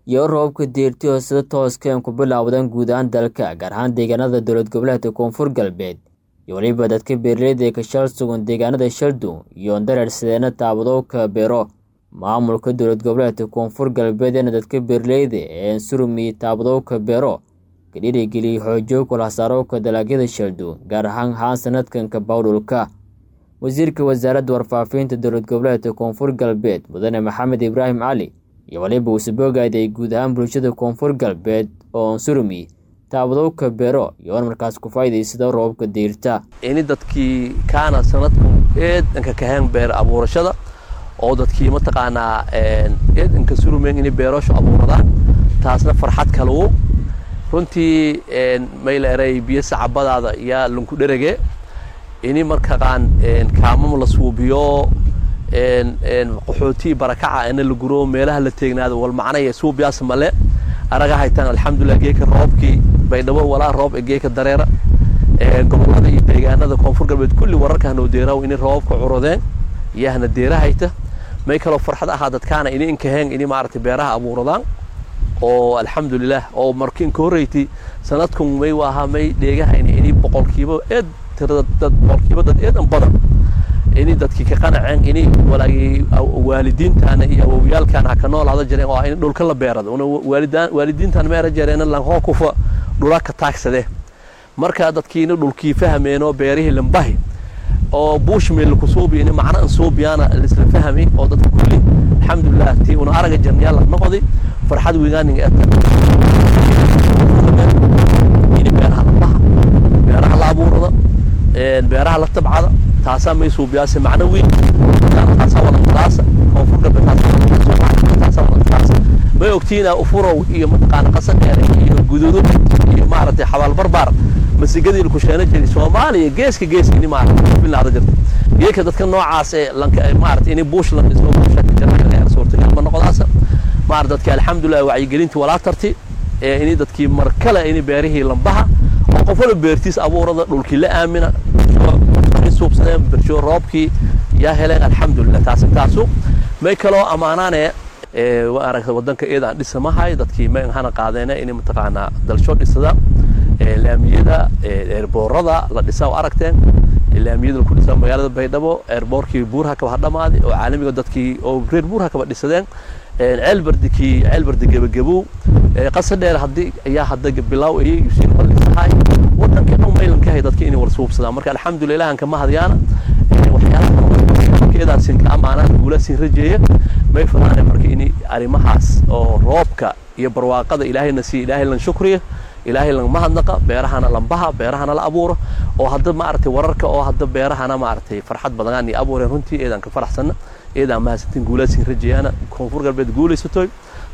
iyo roobabka deerti oo sida tooska ku bilowdan guud ahaan dalka gaar ahaan deegaanada dowlad goboleedka koonfur galbeed iyo weliba dadka beeraleyda ee ka shal sugan deegaanada shaldu iyo dareersadeena taabadowka beero maamulka dowlad goboleedka koonfur galbeedna dadka beeraleyda ee surumi taabadowka beero ka dhiirigeliyay xoojo kulhasaarowka dalagyada shaldu gaar ahaan haan sanadkanka bawdhulka wasiirka wasaaradda warfaafinta dowlad goboleedka koonfur galbeed mudane maxamed ibraahim cali iyo waliba uu sabogaaday guud ahaan bulshada koonfur galbeed oo surumi taabadowka beero iyoona markaas ku faa'iidaysada roobabka diirta ini dadkii kaana sanadku eedanka kaheen beer abuurashada oo dadkii mataqaanaa eedanka surumeen inay beerasho abuuradaan taasna farxad kalawo runtii mayla eray biyo sacabadaada yaa lunku dherege ini markaqaan kaamam la suubiyo qaxootii barakaca ina la guro meelaha la teegnaado wal macnaya suubiyaas male araga haytaan alxamdulilah geeka roobkii baydhabo walaa roob geeka dareera gobolada iyo deegaanada koonfur galbeed kulli wararka hanoo deeraw ini roobabka curodeen yahna deera hayta may kaloo farxad ahaa dadkaana ini inkaheen ini maaragtay beeraha abuuradaan oo alxamdulilah oo marki inka horreyti sanadkun may waahaa may dheegahayna ini boqolkiiba eed tirada dad boqolkiiba dad eedan badan ini dadkii ka qanaceen ini walaagii waalidiintaana iyo awowyaalkaana ha ka noolaada jireen oo in dhulka la beerada una waalidaan waalidiintaan meera jireen lanhoo kufa dhula ka taagsade marka dadkiina dhulkii fahmeenoo beerihii lambahi oo bushmil ku suubi ini macna an suubiyaana lisla fahmi oo dadka kulli alxamdulilah tii una araga jirnayaa la noqdi farxad weynaaning ini beeraha lambaha beeraha la abuurada beeraha la tabcada taasaa may suubiyaase macno weyn taasaa walantaasa koonfur galbeed taasaa walantaasa may ogtiina ufurow iyo mataqaana qasa dheere iyo guduudo iyo maaragtay xabaal barbaar masigadii laku sheena jiray soomaaliya geeska geeska ini maaragtay bilaada jirta geeka dadka noocaas ee lanka maaragtay ini buush la dhiso buusha ka jira suurtagal ma noqodaasa maaragtay dadkii alxamdulilah wacyigelintii walaa tarti ee ini dadkii mar kale ini beerihii lambaha oo qof wala beertiis abuurada dhulkii la aamina suubsadeen bersho roobkii yaa heleen alxamdulilah taasi taasu may kaloo ammaanaane aragta wadanka eed aan dhisamahay dadkii may hana qaadeene inay mataqaanaa dalsho dhisada laamiyada eerboorada la dhisa oo aragteen laamiyada laku dhisa magaalada baydhabo eerboorkii buurha kaba hadhamaaday oo caalamiga dadkii oo reer buurha kaba dhisadeen ceelbardikii ceelbardi gebagabow qasa dheer haddii ayaa hadda bilaaw ayay yusiin ballisahay wadankii dhan maylankahay dadkii inay wala suubsadaan marka alxamdulilah aan kama hadyaana waxyaalahakeedaasin ka amaanaan guulaasin rajeeya may fadaane marka in arrimahaas oo roobka iyo barwaaqada ilaahayna siiya ilaahay lan shukriya ilaahay lan mahadnaqa beerahana lambaha beerahana la abuuro oo hadda maaragtay wararka oo hadda beerahana maaragtay farxad badanaan iyo abuureen runtii eedaan ka faraxsana eedaan mahadsantiin guulaasin rajeeyaana koonfur galbeed guulaysatoy